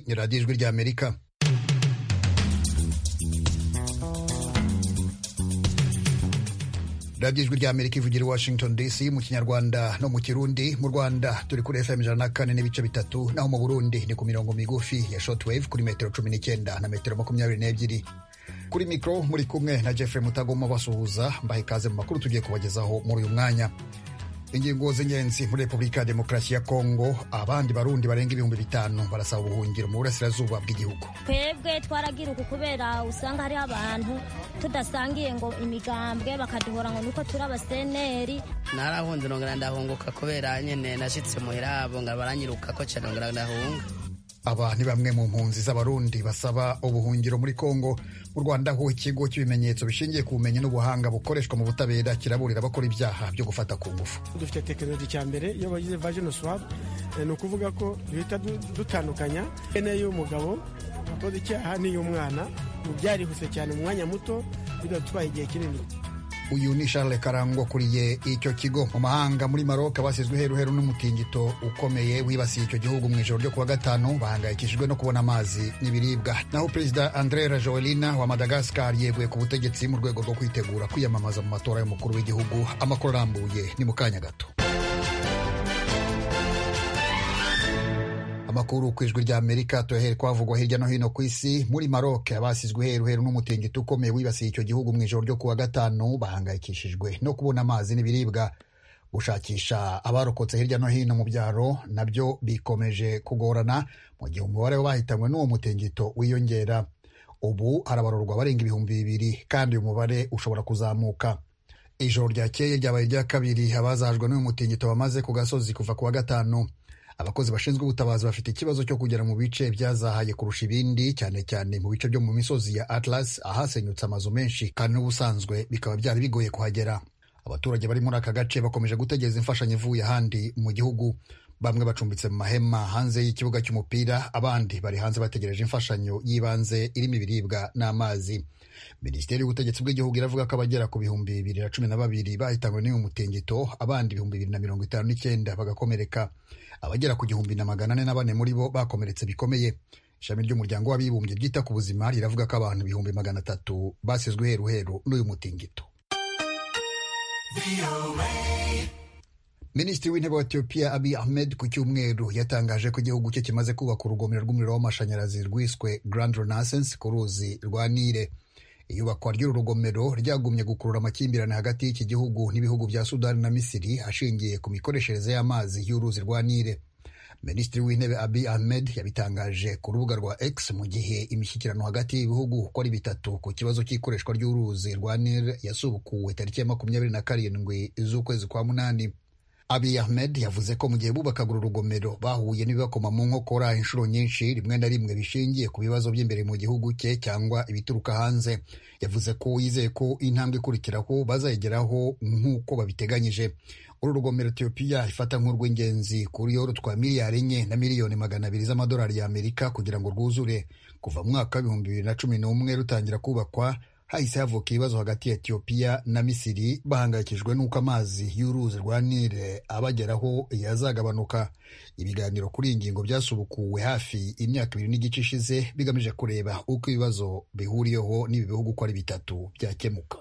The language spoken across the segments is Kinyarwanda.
ni radiyo ijwi ry'amerika radiyo ijwi ry'amerika ivugira i washington dc mu kinyarwanda no mu kirundi mu rwanda turi kuri fm ijana na kane n'ibice bitatu naho mu burundi ni ku mirongo migufi ya shotwave kuri metero cumi n'icyenda na metero makumyabiri n'ebyiri kuri mikoro muri kumwe na jeffrey mutagoma basuhuza mbaha ikaze mu makuru tugiye kubagezaho muri uyu mwanya ingingo z'ingenzi muri repubulika ya demokarasi ya kongo abandi barundi barenga ibihumbi bitanu barasaba ubuhungiro mu burasirazuba bw'igihugu twebwe twaragira uku kubera usanga hariho abantu tudasangiye ngo imigambwe bakaduhora ngo nuko turi abaseneri narahunze nongera ndahunguka kubera nyine nashyitse muhira abonga baranyiruka ko cyane nongera ndahunga aba ni bamwe mu mpunzi z'abarundi basaba ubuhungiro muri kongo mu rwanda ho ikigo cy'ibimenyetso bishingiye ku bumenyi n'ubuhanga bukoreshwa mu butabera kiraburira abakora ibyaha byo gufata ku ngufu dufite tekinoloji cya mbere iyo bagize vajino swabu ni ukuvuga ko duhita dutandukanya ene y'umugabo wakoze icyaha n'iy'umwana byarihuse cyane mu mwanya muto bigatwaye igihe kinini uyu ni Charles Karangwa kuriye icyo kigo mu mahanga muri Maroc basizwe heruheru n'umutingito ukomeye wibasiye icyo gihugu mu ijoro ryo kuwa gatanu bahangayikishijwe no kubona amazi n'ibiribwa naho perezida Andrera Joelina wa Madagascar yeguye ku butegetsi mu rwego rwo kwitegura kwiyamamaza mu matora y'umukuru w'igihugu amakuru arambuye ni mu kanya gato amakuru ku ijwi ry'amerika tuyahere kwavugwa hirya no hino ku isi muri maroc abasizwe heruheru n'umutingito ukomeye wibasiye icyo gihugu mu ijoro ryo kuwa gatanu bahangayikishijwe no kubona amazi n'ibiribwa gushakisha abarokotse hirya no hino mu byaro nabyo bikomeje kugorana mu gihe umubare w'abahitanywe n'uwo mutingito wiyongera ubu harabarurwa abarenga ibihumbi bibiri kandi uyu mubare ushobora kuzamuka ijoro ryakeye ryabaye irya kabiri abazajwe n'uyu mutingito bamaze ku gasozi kuva kuwa gatanu abakozi bashinzwe ubutabazi bafite ikibazo cyo kugera mu bice byazahaye kurusha ibindi cyane cyane mu bice byo mu misozi ya atlas ahasenyutse amazu menshi kandi n'ubusanzwe bikaba byari bigoye kuhagera abaturage bari muri aka gace bakomeje gutegereza imfashanyo ivuye ahandi mu gihugu bamwe bacumbitse mu mahema hanze y'ikibuga cy'umupira abandi bari hanze bategereje imfashanyo y'ibanze irimo ibiribwa n'amazi minisiteri y'ubutegetsi bw'igihugu iravuga ko abagera ku bihumbi bibiri na cumi na babiri bahitanywe n'uyu mutingito abandi ibihumbi bibiri na mirongo itanu n'icyenda bagakomereka abagera ku gihumbi na magana ane na bane muri bo bakomeretse bikomeye ishami ry'umuryango w'abibumbye ryita ku buzima riravuga ko abantu ibihumbi magana atatu basizwe heruheru n'uyu mutingito minisitiri w'intebe wa etiyopiya abi ahmed ku cyumweru yatangaje ko igihugu cye kimaze kubaka urugomero rw'umuriro w'amashanyarazi rwiswe grand renaissance ku ruzi rwa nile iyubakwa ry'uru rugomero ryagumye gukurura amakimbirane hagati y'iki gihugu n'ibihugu bya sudani na misiri ashingiye ku mikoreshereze y'amazi y'uruzi rwa nile minisitiri w'intebe abi ahmed yabitangaje ku rubuga rwa x mu gihe imishyikirano hagati y'ibihugu uko ari bitatu ku kibazo cy'ikoreshwa ry'uruzi rwa nile yasubukuwe tariki ya makumyabiri na karindwi z'ukwezi kwa munani Abiy Ahmed yavuze ko mu gihe bubakaga uru rugomero bahuye n'ibibakoma mu nkokora inshuro nyinshi rimwe na rimwe bishingiye ku bibazo by'imbere mu gihugu cye cyangwa ibituruka hanze yavuze ko yizeye ko intambwe ikurikiraho bazayigeraho nk'uko babiteganyije uru rugomero Ethiopia ifata nk'urw'ingenzi kuri yoro twa miliyari enye na miliyoni magana abiri z'amadolari y'Amerika kugira ngo rwuzure kuva mu mwaka w'ibihumbi bibiri na cumi n'umwe rutangira kubakwa hahise havuka ibibazo hagati ya etiyopiya na misiri bahangayikijwe n'uko amazi y'uruzi rwa nile abageraho yazagabanuka ibiganiro kuri iyi ngingo byasubukuwe hafi imyaka ibiri n'igice ishize bigamije kureba uko ibibazo bihuriyeho n'ibi bihugu uko ari bitatu byakemuka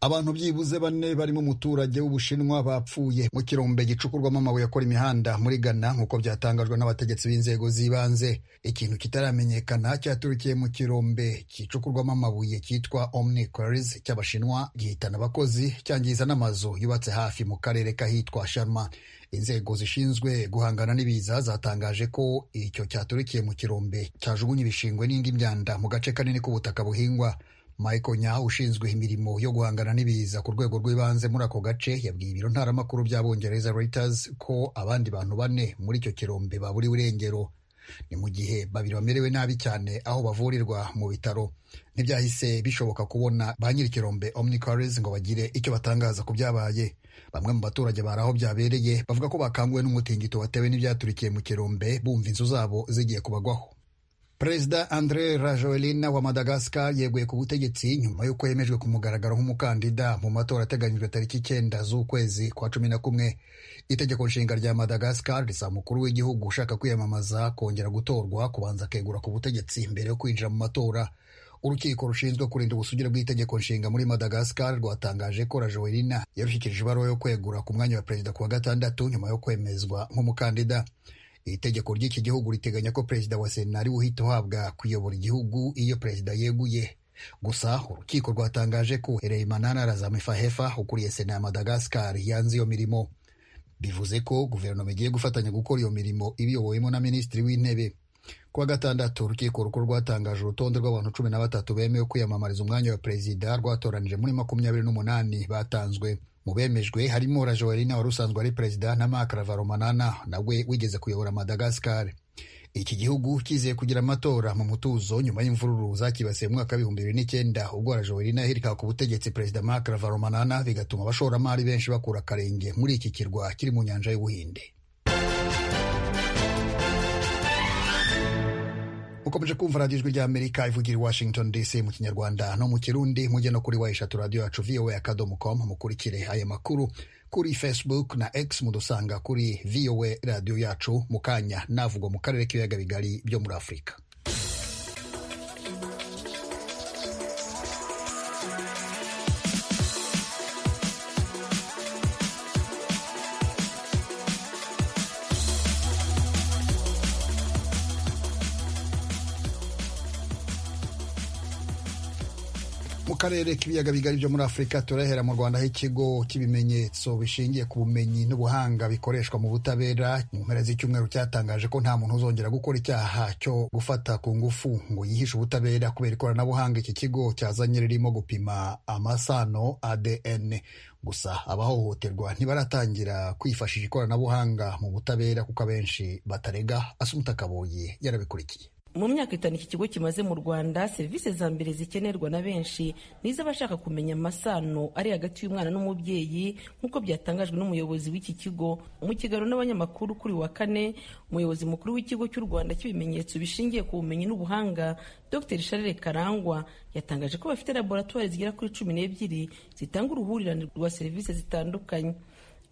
abantu byibuze bane barimo umuturage w'ubushinwa bapfuye mu kirombe gicukurwamo amabuye akora imihanda muri ghana nk'uko byatangajwe n'abategetsi b'inzego z'ibanze ikintu kitaramenyekana cyaturukiye mu kirombe gicukurwamo amabuye cyitwa omniquaries cy'abashinwa gihitana abakozi cyangiza n'amazu yubatse hafi mu karere k'ahitwa sharma inzego zishinzwe guhangana n'ibiza zatangaje ko icyo cyaturikiye mu kirombe cyajugunye ibishingwe n'indi myanda mu gace kanini k'ubutaka buhingwa Michael Nyaho ushinzwe imirimo yo guhangana n'ibiza ku rwego rw'ibanze muri ako gace yabwiye ibiro ntaramakuru by'abongereza Reuters ko abandi bantu bane muri icyo kirombe baburiwe irengero ni mu gihe babiri bamerewe nabi cyane aho bavurirwa mu bitaro ntibyahise bishoboka kubona ba nyir'ikirombe omnicaries ngo bagire icyo batangaza ku byabaye bamwe mu baturage bari aho byabereye bavuga ko bakanguwe n'umutingito watewe n'ibyaturikiye mu kirombe bumva inzu zabo zigiye kubagwaho perezida andre rajoelina wa madagascar yeguye ku butegetsi nyuma y'uko yemejwe ku mugaragaro nk'umukandida mu matora ateganyijwe tariki icyenda z'ukwezi kwa cumi na kumwe itegeko nshinga rya madagascar risa umukuru w'igihugu ushaka kwiyamamaza kongera gutorwa kubanza akegura ku butegetsi mbere yo kwinjira mu matora urukiko rushinzwe kurinda ubusugire bw'itegeko nshinga muri madagascar rwatangaje ko rajoelina yarushyikirijwe ibaruwa yo kwegura ku mwanya wa perezida ku wa gatandatu nyuma yo kwemezwa nk'umukandida iri tegeko ry'iki gihugu riteganya ko perezida wa sena ariwe uhita uhabwa kuyobora igihugu iyo perezida yeguye gusa urukiko rwatangaje ko hereyimanana razamifahefa ukuriye sena ya madagascar yanze iyo mirimo bivuze ko guverinoma igiye gufatanya gukora iyo mirimo ibiyobowemo na minisitiri w'intebe ku wa gatandatu urukiko rukuru rwatangaje urutonde rw'abantu cumi na batatu bemewe kwiyamamariza umwanya wa perezida rwatoranije muri makumyabiri n'umunani batanzwe mu bemejwe harimo rajoelina wari usanzwe ari perezida na mark ravaromanana nawe wigeze kuyobora madagascar iki gihugu kizeye kugira amatora mu mutuzo nyuma y'imvururu zakibasiye mu mwaka w'ibihumbi bibiri n'icyenda ubwo rajoelina yahirikaga ku butegetsi perezida mark ravaromanana bigatuma abashoramari benshi bakura akarenge muri iki kirwa kiri mu nyanja y'ubuhinde ukomeje kumva radiyo ijwi ry'amerika ivugira i washington dc mu kinyarwanda no mu kirundi mujye no kuri wa eshatu radiyo yacu voa akadomo com mukurikire aya makuru kuri facebook na x mudusanga kuri voa radiyo yacu mu kanya navugwa mu karere k'ibiyaga bigari byo muri afurika mu karere k'ibiyaga bigari byo muri afurika turahera mu rwanda aho ikigo cy'ibimenyetso bishingiye ku bumenyi n'ubuhanga bikoreshwa mu butabera mu mpera z'icyumweru cyatangaje ko nta muntu uzongera gukora icyaha cyo gufata ku ngufu ngo yihishe ubutabera kubera ikoranabuhanga iki kigo cyazanye ririmo gupima amasano adn gusa abahohoterwa ntibaratangira kwifashisha ikoranabuhanga mu butabera kuko abenshi batarega asumuta kabuye yarabikurikiye mu myaka itanu iki kigo kimaze mu rwanda serivisi za mbere zikenerwa na benshi ni iz'abashaka kumenya amasano ari hagati y'umwana n'umubyeyi nk'uko byatangajwe n'umuyobozi w'iki kigo mu kiganiro n'abanyamakuru kuri wa kane umuyobozi mukuru w'ikigo cy'u rwanda cy'ibimenyetso bishingiye ku bumenyi n'ubuhanga dr charles karangwa yatangaje ko bafite laboratwari zigera kuri cumi n'ebyiri zitanga uruhurirane rwa serivisi zitandukanye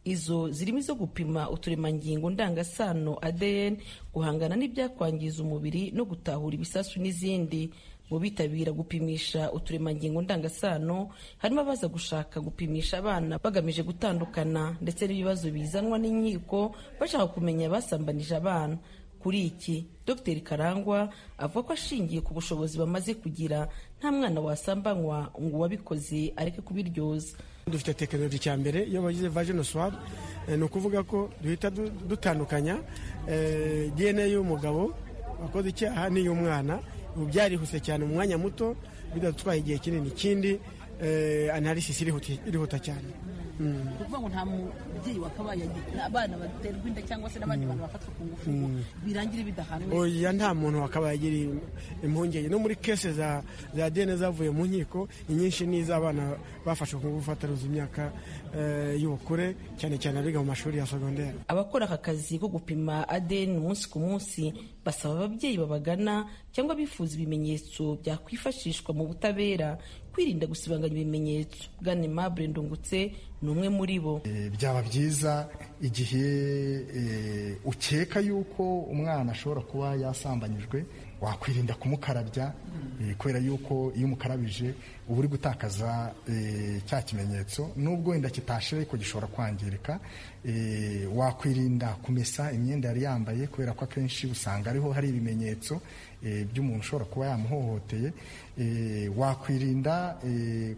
izo zirimo izo gupima uturemangingo ndangasano ADN guhangana n'ibyakwangiza umubiri no gutahura ibisasu n'izindi mu bitabira gupimisha uturemangingo ndangasano harimo abaza gushaka gupimisha abana bagamije gutandukana ndetse n'ibibazo bizanwa n'inkiko bashaka kumenya abasambanije abana kuri iki dr karangwa avuga ko ashingiye ku bushobozi bamaze kugira nta mwana wasambanywa ngo uwabikoze areke kubiryoza dufite tekinoloji cya mbere iyo bagize vagino swab ni ukuvuga ko duhita dutandukanya dna y'umugabo wakoze icyaha n'iy'umwana ubu byarihuse cyane mu mwanya muto bidatwaye igihe kinini ikindi analysis irihuta cyane ukuvuga ngo nta mubyeyi wakabaye abana baterwa inda cyangwa se n'abandi bantu bafatwa ku ngufu birangira bidahanwe oya nta muntu wakabaye agira impungenge no muri kese za za dene zavuye mu nkiko inyinshi ni iz'abana bafashwe ku ngufu bataruza imyaka eh, y'ubukure cyane cyane abiga mu mashuri ya segonderi abakora aka kazi ko gupima adeni umunsi ku munsi basaba ababyeyi babagana cyangwa bifuza ibimenyetso byakwifashishwa mu butabera kwirinda gusibanganya ibimenyetso bwana aimable ndungutse ni umwe muri bo byaba byiza igihe ukeka yuko umwana ashobora kuba yasambanyijwe wakwirinda kumukarabya kubera yuko iyo umukarabije uba uri gutakaza cya kimenyetso nubwo inda kitashe ariko gishobora kwangirika wakwirinda kumesa imyenda yari yambaye kubera ko akenshi usanga ariho hari ibimenyetso by'umuntu ushobora kuba yamuhohoteye wakwirinda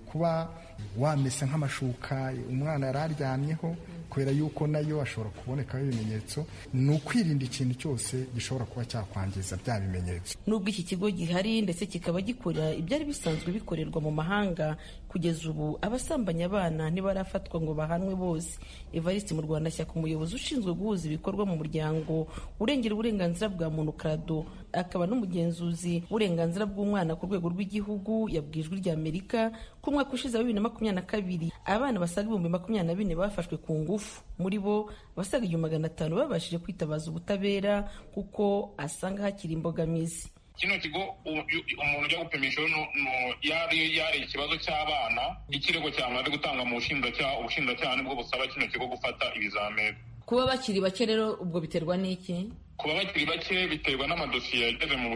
kuba wamesa nk'amashuka umwana yari aryamyeho kubera yuko nayo ashobora kubonekaho ibimenyetso ni ukwirinda ikintu cyose gishobora kuba cyakwangiza bya bimenyetso nubwo iki kigo gihari ndetse kikaba gikora ibyari bisanzwe bikorerwa mu mahanga kugeza ubu abasambanya abana ntibarafatwa ngo bahanwe bose evariste mu rwanda shyaka umuyobozi ushinzwe guhuza ibikorwa mu muryango urengera uburenganzira bwa muntu karado akaba n'umugenzuzi w'uburenganzira bw'umwana ku rwego rw'igihugu yabwijwe irya amerika ko umwaka ushize wa bibiri na makumyabiri na kabiri abana basaga ibihumbi makumyabiri na bine bafashwe ku ngufu muri bo abasaga igihumbi magana atanu babashije kwitabaza ubutabera kuko asanga hakiri imbogamizi kino kigo umuntu ujya gupimisha yari ikibazo cy'abana ikirego cyamaze gutanga mu bushinjacyaha ubushinjacyaha nibwo busaba kino kigo gufata ibizamini kuba bakiri bake rero ubwo biterwa n'iki kuba bakiri bake biterwa n'amadosiye yageze mu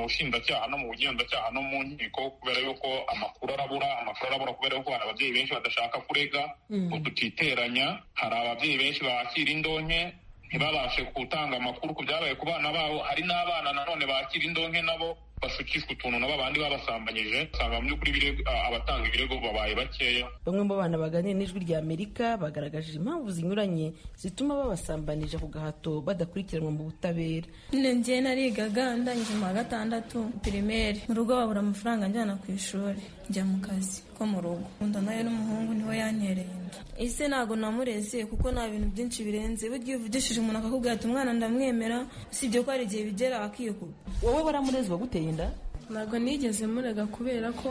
bushinjacyaha no mu bugenzacyaha no mu nkiko kubera yuko amakuru arabura amakuru arabura kubera yuko hari ababyeyi benshi badashaka kurega ngo tutiteranya hari ababyeyi benshi bakira indonke ntibabashe gutanga amakuru ku byabaye ku bana babo hari n'abana nanone bakira indonke nabo bashukishwa utuntu na babandi babasambanyije usanga mu by'ukuri abatanga ibirego babaye bakeya bamwe mu bana baganira n'ijwi rya amerika bagaragaje impamvu zinyuranye zituma babasambanije ku gahato badakurikiranwa mu butabera nyine ngiye narigaga ndangije mu wa gatandatu pirimeri mu rugo babura amafaranga njyana ku ishuri njya mu kazi ko mu rugo nkunda nayo n'umuhungu niho yantereye inda ese ntabwo namureze kuko nta bintu byinshi birenze burya iyo uvugishije umuntu akakubwira ati umwana ndamwemera usibye ko hari igihe bigera akikuba wowe baramurezwa guteye inda ntabwo nigeze murega kubera ko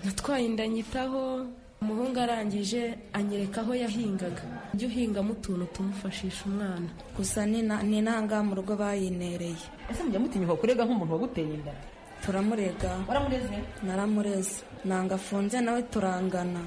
natwaye inda nyitaho umuhungu arangije anyereka aho yahingaga ujye uhingamo utuntu tumufashisha umwana gusa ni intanga mu rugo bayinereye ese mujya mutinyuka kurega nk'umuntu waguteye inda turamurega waramureze naramureze nanga afunze nawe turangana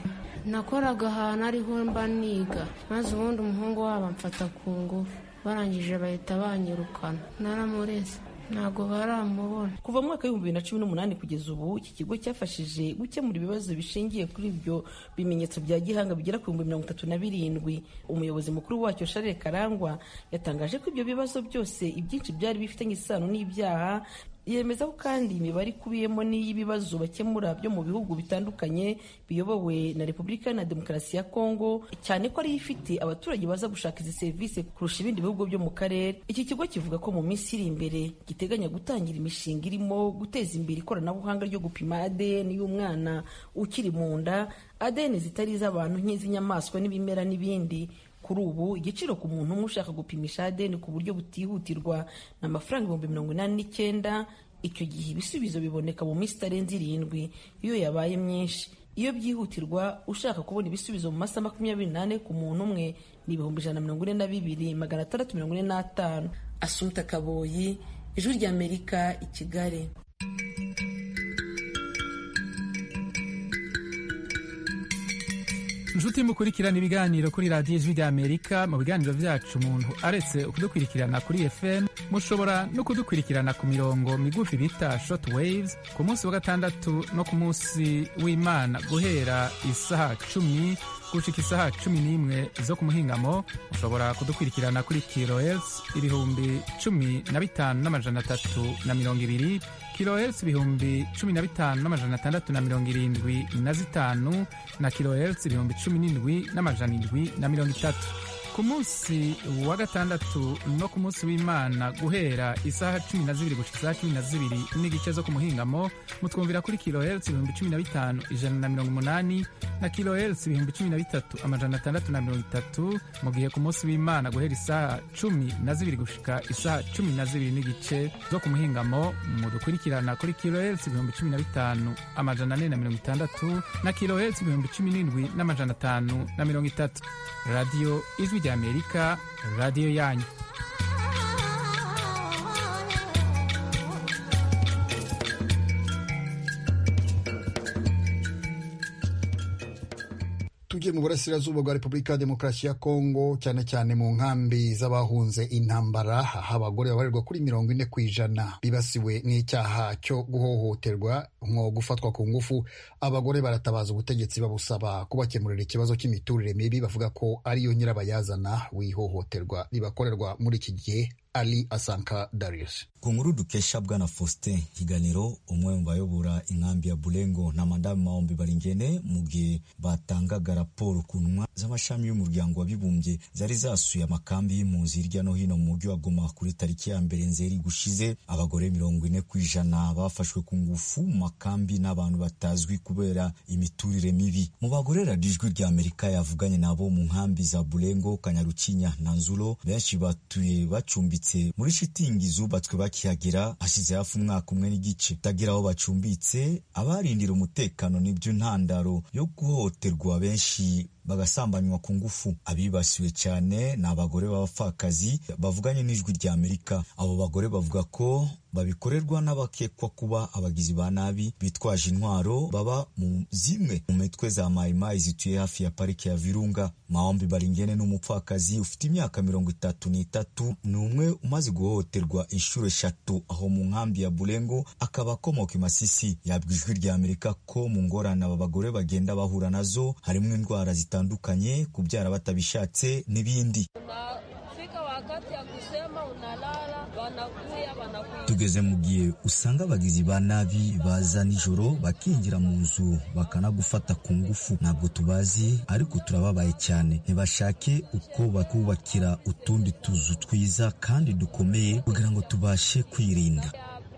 nakoraga ahantu ariho mba niga maze ubundi umuhungu wabo amfata ku ngufu barangije bahita banyirukana naramureze ntabwo baramubona kuva mu mwaka w'ibihumbi bibiri na cumi n'umunani kugeza ubu iki kigo cyafashije gukemura ibibazo bishingiye kuri ibyo bimenyetso bya gihanga bigera ku bihumbi mirongo itatu na birindwi umuyobozi mukuru wacyo sharire karangwa yatangaje ko ibyo bibazo byose ibyinshi byari bifitanye isano n'ibyaha yemeza ko kandi imibare ikubiyemo n'iy'ibibazo bakemura byo mu bihugu bitandukanye biyobowe na repubulika na demokarasi ya kongo cyane ko ariyo ifite abaturage baza gushaka izi serivisi kurusha ibindi bihugu byo mu karere iki kigo kivuga ko mu minsi iri imbere giteganya gutangira imishinga irimo guteza imbere ikoranabuhanga ryo gupima adn y'umwana ukiri mu nda adn zitari iz'abantu nk'iz'inyamaswa n'ibimera n'ibindi kuri ubu igiciro ku muntu umwe ushaka gupimisha adeni ku buryo butihutirwa ni amafaranga ibihumbi mirongo inani n'icyenda icyo gihe ibisubizo biboneka mu minsi itarenze irindwi iyo yabaye myinshi iyo byihutirwa ushaka kubona ibisubizo mu masaha makumyabiri n'ane ku muntu umwe ni ibihumbi ijana na mirongo ine na bibiri magana atandatu mirongo ine n'atanu asumta kaboyi ijwi ry'amerika i kigali inshuti mukurikirana ibiganiro kuri radiyo ijwi ry'amerika mu biganiro byacu umuntu aretse kudukurikirana kuri fm mushobora no kudukurikirana ku mirongo migufi bita short waves ku munsi wa gatandatu no ku munsi w'imana guhera isaha cumi gushika isaha cumi n'imwe zo ku muhingamo mushobora kudukurikirana kuri kilohertz ibihumbi cumi na bitanu n'amajana atatu na mirongo ibiri kilohertz ibihumbi cumi na bitanu n'amajana atandatu na mirongo irindwi na zitanu na kilohertz ibihumbi cumi n'indwi n'amajana indwi na mirongo itatu ku munsi wa gatandatu no ku munsi w'imana guhera isaha cumi na zibiri gushika isaha cumi na zibiri n'igice zo ku muhingamo mutwumvira kuri kilohertz ibihumbi cumi na bitanu ijana na mirongo umunani na kilohertz ibihumbi cumi na bitatu amajana atandatu na mirongo itatu mu gihe ku munsi w'imana guhera isaha cumi na zibiri gushika isaha cumi na zibiri n'igice zo ku muhingamo mudukurikirana kuri kilohertz ibihumbi cumi na bitanu amajana ane na mirongo itandatu na kilohertz ibihumbi cumi n'indwi n'amajana atanu na mirongo itatu radiyo ijwi ry'amerika radiyo yanyu tugiye mu burasirazuba bwa repubulika ya demokarasi ya kongo cyane cyane mu nkambi z'abahunze intambara aho abagore babarirwa kuri mirongo ine ku ijana bibasiwe n'icyaha cyo guhohoterwa nko gufatwa ku ngufu abagore baratabaza ubutegetsi babusaba kubakemurira ikibazo cy'imiturire mibi bavuga ko ariyo nyirabayazana w'ihohoterwa ribakorerwa muri iki gihe ali asanka darius ku nkuru dukesha bwana faustin higaniro umwe mu bayobora inkambi ya bulengo na madamu maombi baringene mu gihe batangaga raporo ku ntumwa z'amashami y'umuryango w'abibumbye zari zasuye amakambi y'impunzi hirya no hino mu mujyi wa goma kuri tariki ya mbere nzeri gushize abagore mirongo ine ku ijana bafashwe ku ngufu mu makambi n'abantu batazwi kubera imiturire mibi mu bagore radiyo ijwi rya amerika yavuganye nabo mu nkambi za bulengo kanyarukinya na nzuro benshi batuye bacumbitse muri shitingi zubatswe bakihagera hashize hafi umwaka umwe n'igice utagira aho bacumbitse abarindira umutekano nibyo ntandaro yo guhohoterwa benshi bagasambanywa ku ngufu abibasiwe cyane ni abagore b'abapfakazi bavuganye n'ijwi rya amerika abo bagore bavuga ko babikorerwa n'abakekwa kuba abagizi ba nabi bitwaje intwaro baba mu zimwe mu mitwe za mayimayi zituye hafi ya parike ya virunga maombi baringene ni umupfakazi ufite imyaka mirongo itatu n'itatu ni umwe umaze guhohoterwa inshuro eshatu aho mu nkambi ya burengo akaba akomoka i masisi yabwa ijwi rya amerika ko mu ngorane aba bagore bagenda bahura nazo harimo indwara zitandukanye kubyara batabishatse n'ibindi wakati ya kusema unalala, wanakuya wanakuya. tugeze mu gihe usanga abagizi ba nabi baza nijoro bakinjira mu nzu bakanagufata ku ngufu ntabwo tubazi ariko turababaye cyane ntibashake uko bakubakira utundi tuzu twiza kandi dukomeye kugira ngo tubashe kwirinda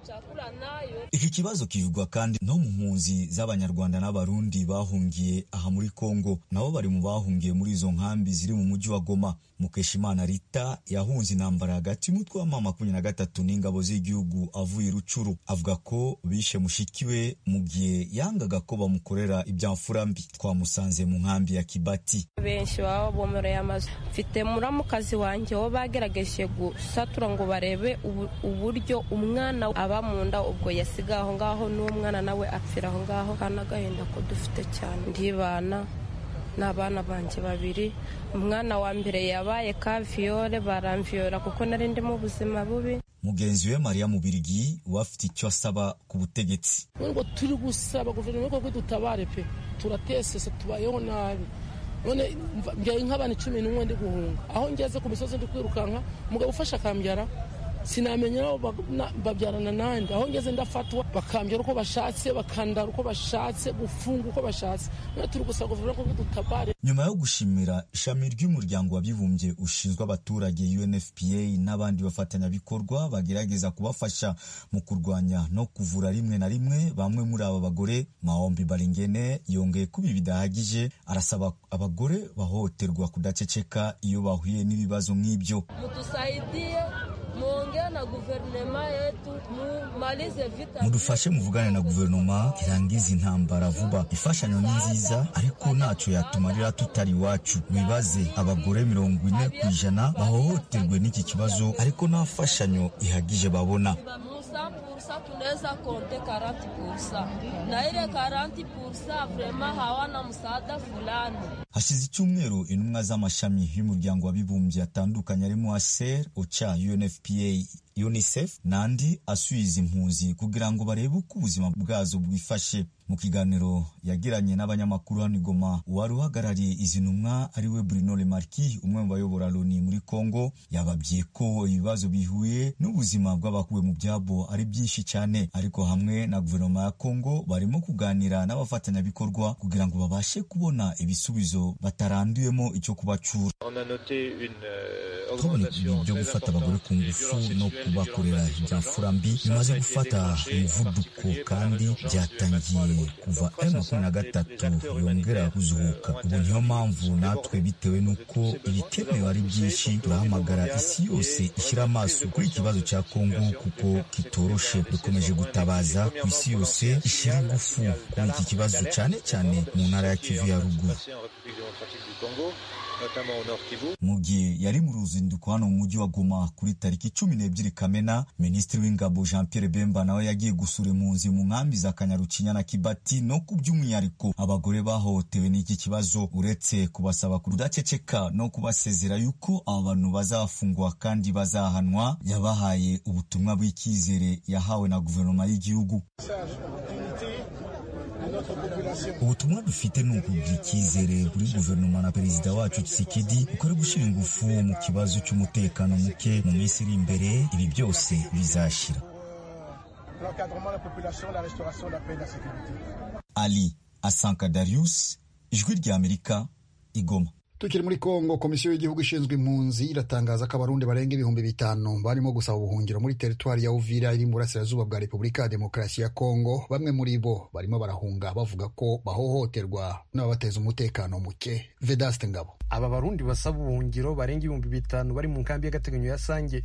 Chakula nayo iki kibazo kivugwa kandi no mu mpunzi z'abanyarwanda n'abarundi bahungiye aha muri kongo nabo bari mu bahungiye muri izo nkambi ziri mu mujyi wa goma mukeshimana rita yahunze intambara hagati y'umutwe wa mama makumyabiri na gatatu n'ingabo z'igihugu avuye i rucuru avuga ko bishe mushiki we mu gihe yangaga ko bamukorera ibyamfura mbi twamusanze mu nkambi ya kibati benshi baba bomoreye amazu mfite muramukazi wanjye wo bagerageje gusatura ngo barebe ubu- uburyo umwana aba mu nda ubwo yasigaye aho ngaho n'umwana nawe apfira aho ngaho kandi agahinda ko dufite cyane ndibana ni abana banjye babiri umwana wa mbere yabaye kaviyore baramviyora kuko nari ndimo ubuzima bubi mugenzi we mariya mubirigi we afite icyo asaba ku butegetsi ngo turi gusaba guverinoma y'u rwanda dutabare pe turatesese tubayeho nabi none mva- mbyaye nk'abana icumi n'umwe ndi guhunga aho ngeze ku misozi ndi kwirukanka umugabo ufashe akambyara sinamenya aho ba- na- babyarana nanjye aho ngeze ndafatwa bakambyara uko bashatse bakandara uko bashatse gufunga uko bashatse none turi gusaba guverinoma y'u rwanda dutabare nyuma yo gushimira ishami ry'umuryango w'abibumbye ushinzwe abaturage unfpa n'abandi bafatanyabikorwa bagerageza kubafasha mu kurwanya no kuvura rimwe na rimwe bamwe muri aba bagore maombi baringene yongeye kuba ibi bidahagije arasaba abagore bahohoterwa kudaceceka iyo bahuye n'ibibazo nk'ibyo mtusaidie, muongee na guvernema yetu, mumalize vita. mudufashe muvugane na guverinoma irangiza intambara vuba imfashanyo ni nziza ariko ntacyo yatumarira tutari iwacu wibaze abagore mirongo ine ku ijana bahohoterwe n'iki kibazo ariko nta mfashanyo ihagije babona Musa pursa tunaweza konte 40 pursa na ile 40 pursa vrema hawana msaada fulani. hashize icyumweru intumwa z'amashami y'umuryango w'abibumbye atandukanye arimo aser oca unfpa unicef n'andi asubiza impunzi kugira ngo barebe uko ubuzima bwazo bwifashe mu kiganiro yagiranye n'abanyamakuru hano i goma uwari uhagarariye izi ntumwa ari we bruno remarki umwe mu bayobora loni muri congo yababwiye ko ibibazo bihuye n'ubuzima bw'abakuwe mu byabo ari byinshi cyane ariko hamwe na guverinoma ya congo barimo kuganira n'abafatanyabikorwa kugira ngo babashe kubona ibisubizo bataranduyemo icyo kubacura On a noté une euh, twabonye augmentation ibi byo très gufata abagore ku ngufu no kubakorera ibyafura mbi bimaze gufata umuvuduko kandi byatangiye kuva M23 yongera kuzuhuka ubu niyo mpamvu natwe bitewe n'uko ibikenewe ari byinshi turahamagara isi yose ishyira amaso kuri iki kibazo cya Kongo kuko kitoroshe dukomeje gutabaza ku isi yose ishyira ingufu kuri iki kibazo cyane cyane mu ntara ya Kivu ya ruguru en République démocratique du Congo, notamment au Nord Kivu. mu gihe yari mu ruzinduko hano mu mujyi wa Goma kuri tariki cumi n'ebyiri Kamena Minisitiri w'Ingabo Jean Pierre Bemba nawe yagiye gusura impunzi mu nkambi za Kanyarukinya na Kibati no ku by'umwihariko abagore bahohotewe n'iki kibazo uretse kubasaba kudaceceka no kubasezera yuko aba bantu bazafungwa kandi bazahanwa yabahaye ubutumwa bw'icyizere yahawe na guverinoma y'igihugu ubutumwa dufite ni ukugira icyizere kuri guverinoma na perezida wacu Tshisekedi uko ari gushyira ingufu mu kibazo cy'umutekano muke mu minsi iri imbere ibi byose bizashira l'encadrement de la population, la restauration de la paix et de la sécurité. ali asanka darius ijwi ry'amerika igoma tukiri muri kongo komisiyo y'igihugu ishinzwe impunzi iratangaza ko abarundi barenga ibihumbi bitanu barimo gusaba ubuhungiro muri teritwari ya uvira iri mu burasirazuba bwa repubulika ya demokarasi ya kongo bamwe muri bo barimo barahunga bavuga ko bahohoterwa n'ababateza umutekano muke vedaste ngabo aba barundi basaba ubuhungiro barenga ibihumbi bitanu bari mu nkambi y'agateganyo ya sange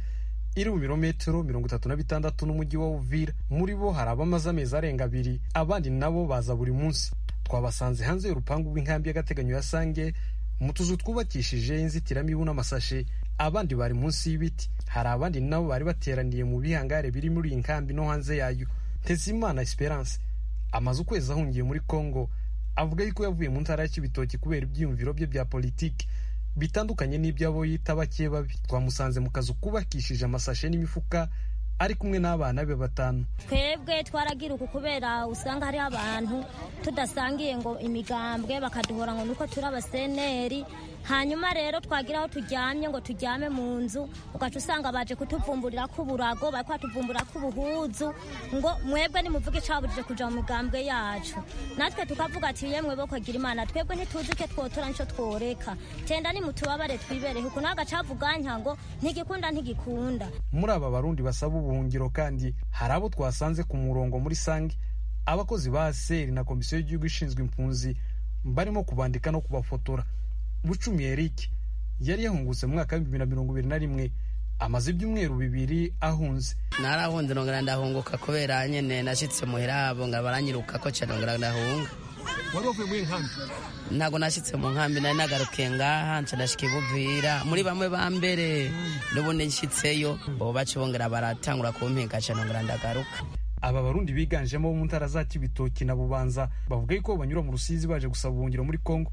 iri mu birometero mirongo itatu na bitandatu n'umujyi wa uvira muri bo hari abamaze amezi arenga abiri abandi nabo baza buri munsi twabasanze hanze y'urupangu rw'inkambi y'agateganyo ya sange mu tuzu twubakishije inzitiramibu n'amasashe abandi bari munsi y'ibiti hari abandi nabo bari bateraniye mu bihangare biri muri iyi nkambi no hanze yayo ntezimana esperance amaze ukwezi ahungiye muri congo avuga yuko yavuye mu ntara ya kibitoki kubera ibyiyumviro bye bya politiki bitandukanye n'iby'abo yita bake babi twamusanze mu kazu kubakishije amasashe n'imifuka ari kumwe n'abana be batanu twebwe twaragiruka kubera usanga hari abantu tudasangiye ngo imigambwe bakaduhora ngo nuko turi abaseneri hanyuma rero twagira aho turyamye ngo turyame mu nzu ugaca usanga baje kutuvumburira ko uburago bari kwatuvumbura ko ubuhuzu ngo mwebwe nimuvuge icaburije kuja mu migambwe yacu natwe tukavuga ati yemwe bo kwagira imana twebwe ntituzi icyo twotora nico tworeka tenda nimutubabare twibereho ukuntu agacavuganka ngo ntigikunda ntigikunda muri aba barundi basaba ubuhungiro kandi hari abo twasanze ku murongo muri sange abakozi ba seri na komisiyo y'igihugu ishinzwe impunzi barimo kubandika no kubafotora bucumi eric yari yahungutse mu mwaka w'ibihumbi bibiri na mirongo ibiri na rimwe amaze ibyumweru bibiri ahunze narahunze ndongera ndahunguka kubera nyene nashyitse muhira abo nga baranyiruka ko cyane ndongera ndahunga wari wavuye muri iyi nkambi ntabwo nashyitse mu nkambi nari nagarukiye ngaha nca ndashika ibuvira muri bamwe ba mbere n'ubundi nshyitseyo ubu bacibongera baratangura kumpinga cyane ndongera ndagaruka aba barundi biganjemo bo mu ntara za kibitoki na bubanza bavuga yuko banyura mu rusizi baje gusaba ubuhungiro muri kongo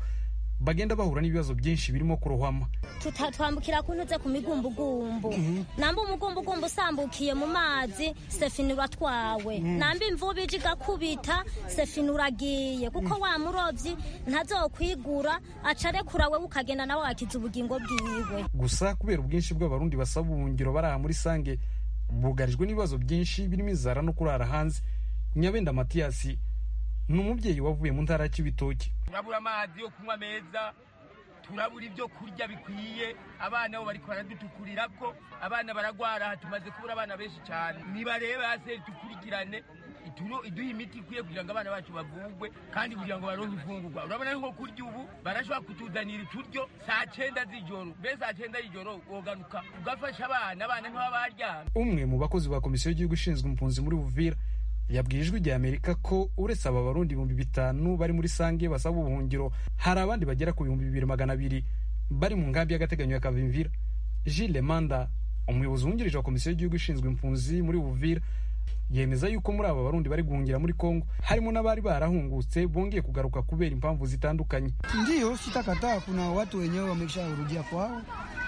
bagenda bahura n'ibibazo byinshi birimo kurohama Tuta- twambukira ku ntuze ku migumbugumbu namba umugumbugumbu usambukiye mu mazi sefini uratwawe namba imvubu ije igakubita sefini uragiye kuko wa murovyi ntazokwigura acarekura wewe ukagenda nawe wakiza ubugingo bwiwe gusa kubera ubwinshi bw'abarundi basaba ubuhungiro bari aha muri sange bugarijwe n'ibibazo byinshi birimo inzara no kurara hanze nyabenda matiyasi ni umubyeyi wavuye mu ntara ya kibitoki turabura amazi yo kunywa meza turabura ibyo kurya bikwiye abana bo bariko baradutukurira ko abana baragwara aha tumaze kubura abana benshi cyane nibarebe hasi dukurikirane ituro iduha imiti ikwiye kugira ngo abana bacu bavugwe kandi kugira ngo baronke ifungurwa urabona ari nko kurya ubu barashobora kutuzanira ituryo saa cyenda z'ijoro mbe saa cyenda y'ijoro wogaruka ugafasha abana abana ntibaba baryamye umwe mu bakozi ba komisiyo y'igihugu ishinzwe impunzi muri buvira yabwiye ijwi rya amerika ko uretse aba barundi ibihumbi bitanu bari muri sange basaba ubuhungiro hari abandi bagera ku bihumbi bibiri magana abiri bari mu nkambi y'agateganyo ya kavimvira jile manda umuyobozi wungirije wa komisiyo y'igihugu ishinzwe impunzi muri buvira yemeza yuko muri aba barundi bari guhungira muri kongo harimo n'abari barahungutse bongeye kugaruka kubera impamvu zitandukanye Ndiyo, sitakataa. Kuna watu wenyewe wamesharudia kwao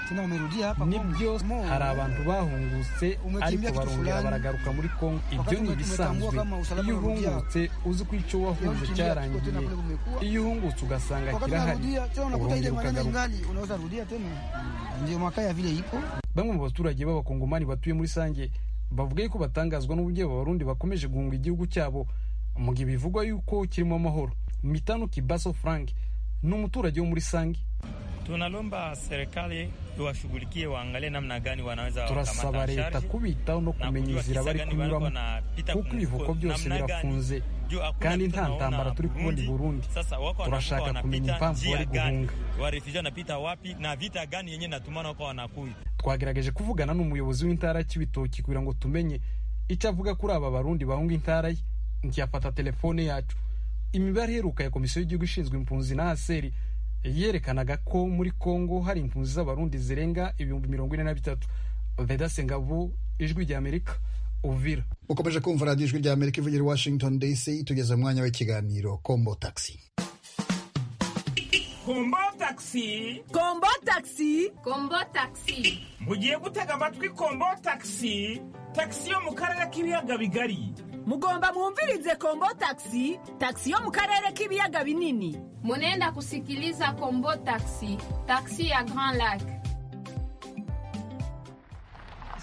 tena wamerudia hapa nibyo hari abantu bahungutse ariko Umekimbia kitu barongera fulani. baragaruka muri kongo ibyo Wakati ni umetumwa ibisanzwe kama usalama iyo unarudia. uhungutse uzi ko icyo wahunze Ukimbia kitu cyarangiye tena kule kumekuwa. iyo uhungutse ugasanga Wakati kirahari unarudia tena unakuta ile urongera maneno ukagaruka ingali, unaweza rudia tena, ndio makaya vile iko bamwe mu baturage b'abakongomani batuye muri sange bavuga yuko batangazwa n'uburyo aba barundi bakomeje guhunga igihugu cyabo mu gihe bivugwa yuko kirimo amahoro mitano kibaso frank ni umuturage wo muri sange Tunalomba serikali iwashughulikie, waangalie namna gani wanaweza turasaba wakamata leta sharji kubitaho no kumenya kujua inzira kisa bari gani kunyuramo bariko wanapita kuko ku ibivuko mifuko, byose namna gani. birafunze Juu hakuna kandi mtu nta anaona ntambara turi kubona i burundi sasa wako wanavuka turashaka kumenya wanapita impamvu njia bari gani, guhunga warefuji wanapita wapi na vita gani yenye natumana wako wanakuya twagerageje kuvugana n'umuyobozi w'intara y'ibitoki kugira ngo tumenye icyo avuga kuri aba barundi bahunga intara ye ntiyafata telefone yacu imibare iheruka ya komisiyo y'igihugu ishinzwe impunzi na aseri yerekanaga ko muri kongo hari impunzi z'abarundi zirenga ibihumbi mirongo ine na bitatu vedasengabo ijwi rya amerika uvira ukomeje kumva radiyo ijwi rya amerika ivugira i washington dc tugeze mu mwanya w'ikiganiro kombo taxi kombo takisi kombo takisi kombo takisi mugiye gutega amatwi kombo takisi takisi yo mu karere k'ibiyaga bigari mugomba mwumvirize kombo taxi taxi yo mu karere k'ibiyaga binini Munenda kusikiliza Kombo Taxi, taxi ya Grand Lac.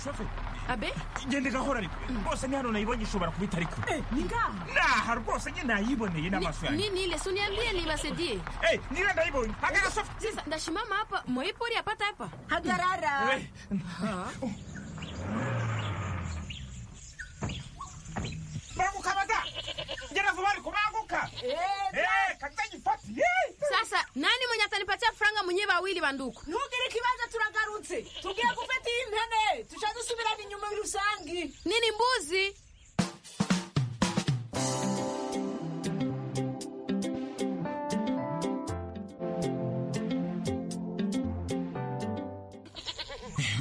shoferi Abe, igenda igahora ariko rwose ni hano nayibonye ishobora kuba itari kure Ninga. naha rwose nyine nayiboneye n'amaso yanjye Nini ile suni aliye ni basedie? Eh, niwe ndayibonye hagara shoferi Sasa ndashimama hapa, moipori apata hapa. Hagarara. Eh, banguka bada ngera vuba ariko banguka Eh, kaza nyifati Yee. Sasa nani mwenye atanipatia franga mwenye wawili banduku? ntugire ikibanza turagarutse tugiye gufata iyi mpene tushadusubirana inyuma rusange Nini mbuzi?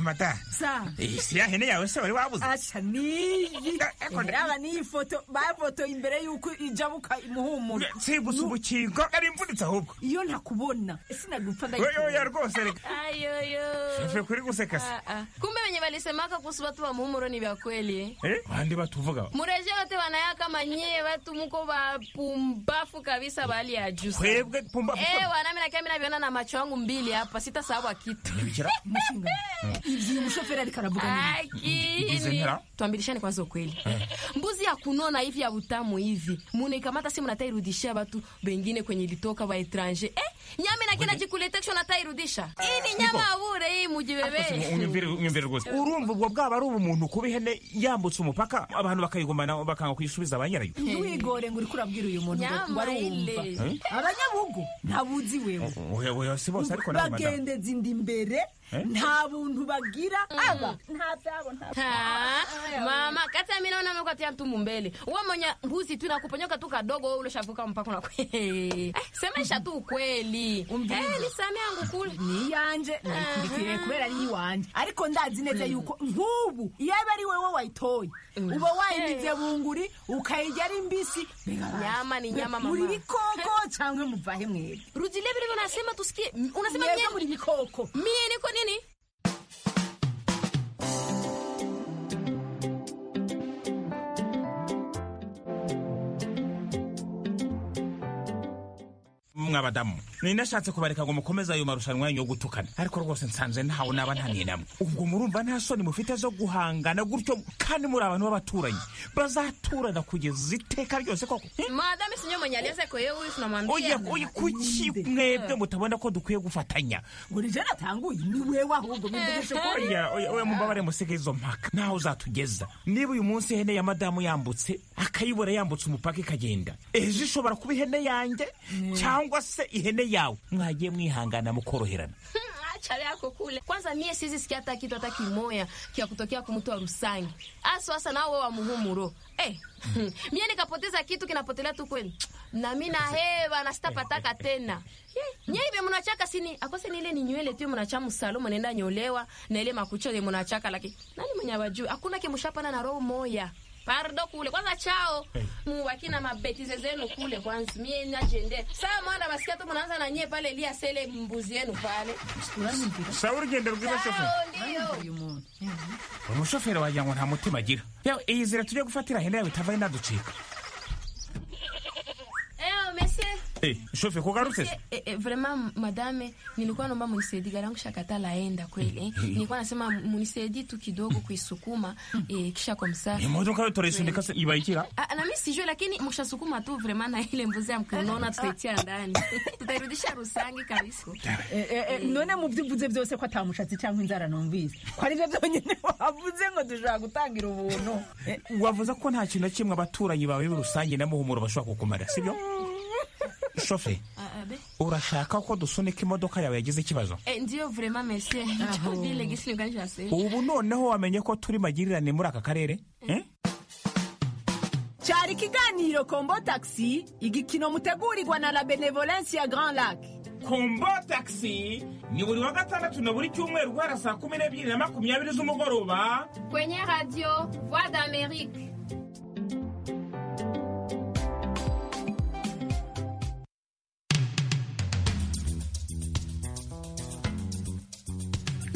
mata sa eh, si ya hene yawe se wari wabuze aca niyi raba n'iyi foto bafotoye imbere y'uko ijya buka imuhumura sibusa ubukingo ari imvunitse ahubwo iyo ntakubona sinagupfa Oya, oya, rwose reka Ayoyo. Shusho kuri guseka se Ah, ah. Kumbe wenye walisemaka kuhusu watu wa muhumuro ni vya kweli eh? eh bandi batuvuga mureje wote wanayaka manyee watu muko wapumbafu kabisa bali ya juu sana. Kwebwe pumbafu Eh, sana. wanami nakia mi naviona na macho yangu mbili hapa sitasahau kitu Nibikira? ivyo umushoferi ariko aravuga Akini. Mbuzi tuambirishane kwanza ukweli mbuzi ya kunona hivi ya utamu hivi munaikamata si munatairudishia watu bengine kwenye ilitoka wa etranje eh, nyama nakia najikuletekisho natairudisha hii ni nyama abure hii mujiwewe unyumvire rwose urumva ubwo bwaba ari ubumuntu kuba ihene yambutse umupaka abantu bakayigumana bakanga kuyisubiza ba nyirayo ntiwigore ngo uriko urabwira uyu muntu ngo- ngo Nyama arumva ile. abanyabugu ntabuzi wewe oya si bose ariko nawe madamu bagendeza inda imbere Eh? nta buntu bagira aba nta byabo nta Ha, mama kati ya mimi naona amekupatia mtu mumbele uwe mwenye mbuzi tu inakuponyoka tu kadogo wewe uloshavuka mpaka na semesha tu ukweli eh ni sami yangu kule ni yanje nayikurikire kubera ari iwanje ariko ndazi neza yuko nk'ubu iyo aba ari wewe wayitoye uba wayindize bunguri ukayirya ari mbisi Nyama ni nyama, mama. muri bikoko cyangwa muvahe mwere rudilia vile vile unasema tusikie m- unasema Mwebwe nyie muri bikoko mie niko nini mwabadamu ninashatse kubareka ngo mukomeze ayo marushanwa yanyu yo gutukana ariko rwose nsanze ntawe naba ntaniye namwe ubwo murumva nta soni mufite zo guhangana gutyo kandi muri abantu b'abaturanyi bazaturana kugeza iteka ryose koko madame sinyo mwenye alianza kwa yeye huyu tunamwambia oya oya kuki mwebwe mutabona ko dukwiye gufatanya ngo ni jana atanguye ni wewe ahubwo mwivugishe ukuri oya oya oya mumbabare musige izo mpaka ntaho uzatugeza niba uyu munsi ihene ya madamu yambutse akayibura yambutse umupaka ikagenda ejo ishobora kuba ihene yanjye cyangwa se ihene yawe mwagiye mwihangana mukoroherana achale yako kule kwanza mie sizi sikia hata kitu hata kimoya kia kutokea kumtoa rusangi aso hasa nao wa muhumuro eh mie nikapoteza kitu kinapotelea tu kweli na mi nahewa na sitapataka tena Ye, nye ive munachaka sini akose ni ile ni nywele tu munacha musalo munaenda nyolewa na ile makucha ile munachaka lakini nani mwenye awajui hakuna kemushapana na roho moya pardo kule kwanza chao mubaki na mabetize zenu kule kwanza mie najende saa mwana masikia tu munaanza na nyie pale lia sele mbuzi yenu pale sawa urugendo rwiza shoferi Sao, ndio umushoferi wagira ngo nta mutima agira yawe iyi zira tujye gufatira hene yawe itavayo inaducika Eo, mese Eh, shoferi kugarutse se? Mese, eh, eh, vraiment madame nilikuwa naomba munisaidie gari yangu shakata laenda kweli eh. nilikuwa nasema munisaidie tu kidogo kuisukuma eh, kisha kwa msaa imodoka yo turayisundika se ibayikira Ah, na mi sijui lakini mkishasukuma tu vraiment na ile mbuzi ya mkonona tutaitia ndani tutairudisha rusangi kabisa Eh, eh, eh, none mu byo uvuze byose ko atamushatsi cyangwa inzara numvise ko aribyo byonyine wavuze ngo dushobora gutangira ubuntu wavuze ko nta kintu na kimwe abaturanyi bawe rusange na muhumuro bashobora kukumara sibyo shoferi urashaka ko dusunika imodoka yawe yagize ikibazo Eh, ndiyo vraiment monsieur vile gisi nilikuwa nisema ubu noneho wamenye ko turi magirirane muri aka karere eh? cyari ikiganiro kombo taxi igikino mutegurirwa na la benevolence ya grand lac kombo taxi ni buri wa gatandatu na buri cyumweru guhera saa kumi n'ebyiri na makumyabiri z'umugoroba kwenye radio voix d'amerique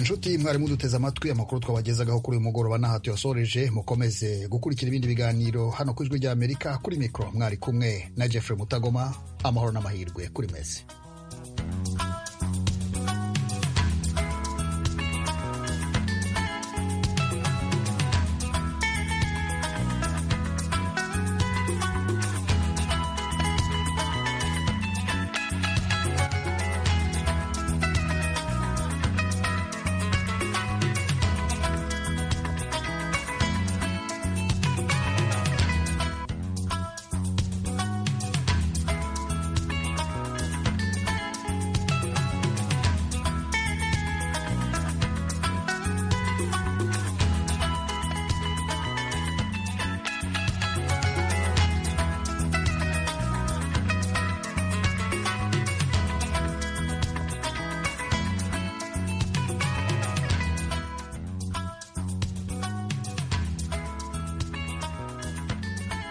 inshuti mwari muduteze amatwi amakuru twabagezagaho kuri uyu mugoroba n'aha tuyasoreje mukomeze gukurikira ibindi biganiro hano ku ijwi ry'amerika kuri mikoro mwari kumwe na jeffrey mutagoma amahoro n'amahirwe kuri mesi